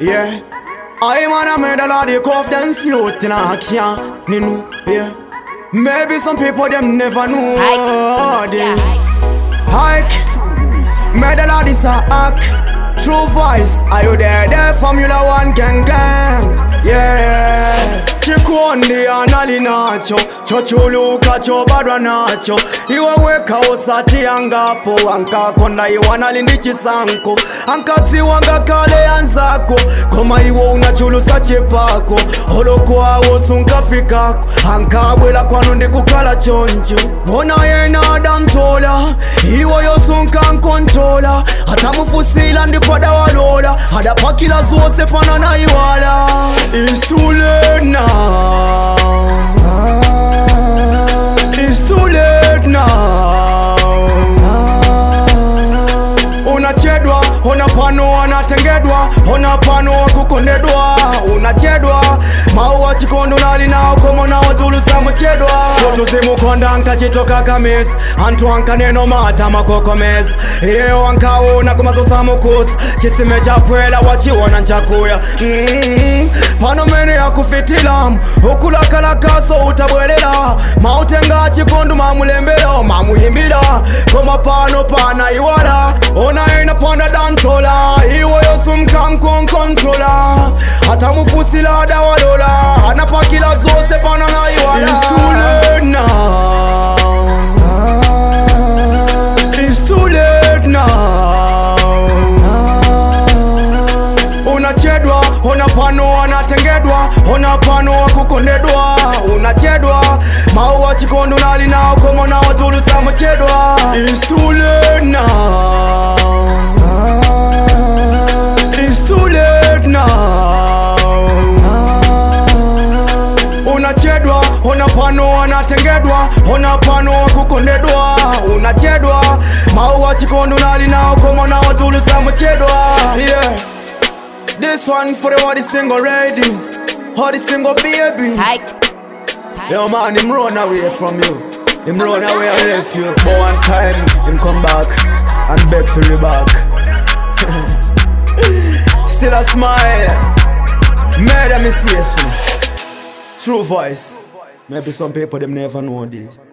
yeah. I man a made a lot of confidence youth in action, you know, yeah. Maybe some people them never know this. Hike, made a lot is a hack. True voice, are you there? There, Formula One gang gang, yeah. chikondi anali nacho chochuluka chobadwa nacho iwe weka usati angapo ankakonda iwanali ndi chisanko ankadziwanga kale anzako koma iwo unachulusa chipako holokwawo sunkafikako ankabwela kwanu ndikukhala choncho bona yena adamtola iwoyo sunkankontrola atamufusila ndipo adawalola adapakila zose pana na iwala It's too late now It's too late now unachedwa ona pano anatengedwa ona pano wakukondedwa unachedwa mauwa chikondo nali nawo komona watulusa muchedwa tutuzimukonda nkachitoka kamis antu ankaneno mata makokomes iyo ankawona kumazosa mukusa chisime chapwela wachiwona nchakuya mm pano mene yakufitilamu ukulakalakaso utabwelela mautenga chikondo mamulembera mamuyimbira koma pano pana iwala ona ina panda dantola iwoyo sumkamkonkontrola atamufusila adawalola anapakila zose pana na iwala It's too late now. It's too late now. unachedwa ona pano anatengedwa ona pano wakukondedwa unachedwa mauwa chikondo nali nawo komona watulusa muchedwa It's too late now. It's too late now. unachedwa ona pano anatengedwa ona pano wakukondedwa unachedwa mauwa chikondo nali nawo komona watulusa muchedwa yeah. This one for all the single ladies, all the single babies. Hike. Yo man, him run away from you. Him run away and left you. But one time, him come back and beg for you back. Still a smile. Made a mistake. True voice. Maybe some people them never know this.